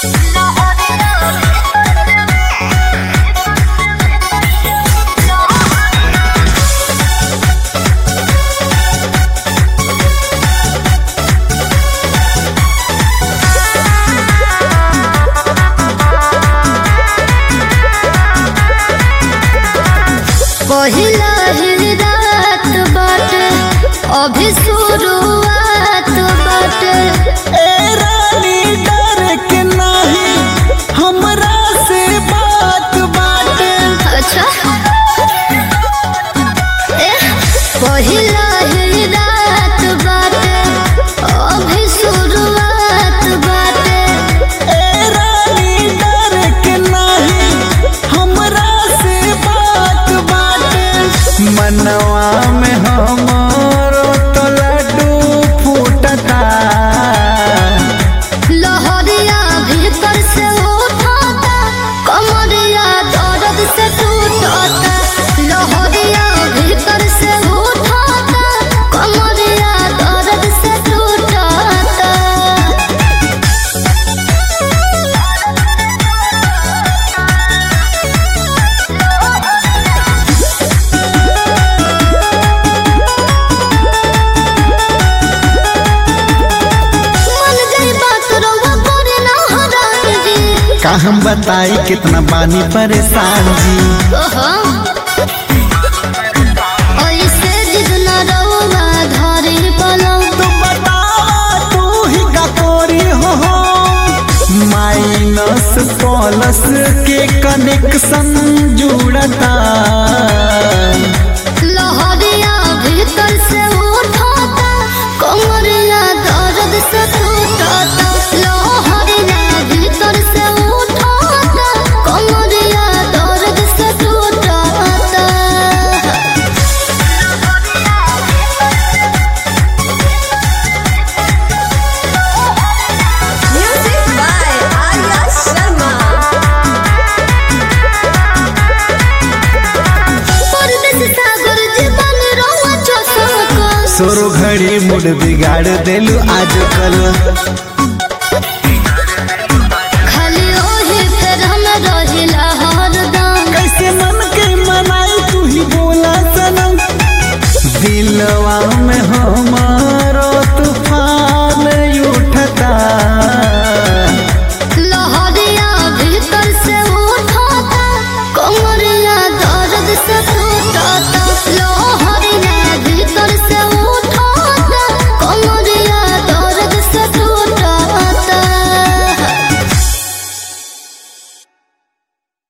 पहिला ही रात बाटे अभी शुरुआत बाटे ए रानी डर के नाही हमरा से बात बाटे अच्छा ए पहिला ही रात बाटे अभी शुरुआत बाटे ए रानी डर के नाही हमरा से बात बाटे मनवा में हमरो तो लड्डू फूटता लहरिया भीतर से उठाता कमरिया दर्द से टूटता लहरिया भीतर से उठाता कमरिया दर्द से टूटता मन गई बात रउआ करे ना हरान जी का हम बताई कितना बानी परेशान जी ओहो ऐसे जिद न रउआ धरी पलंग तू बतावा तू ही का कोरी हो माइनस प्लस के कनेक्शन जुड़ता लहरिया भीतर से उठाता कमरिया दर्द से टूटता लहरिया भीतर से उठाता कमरिया दर्द से टूटता Music by Arya Sharma. परदेस सागर जीवन रहुआ चौसक सोरो घड़ी मुड बिगाड़ देलू आज कल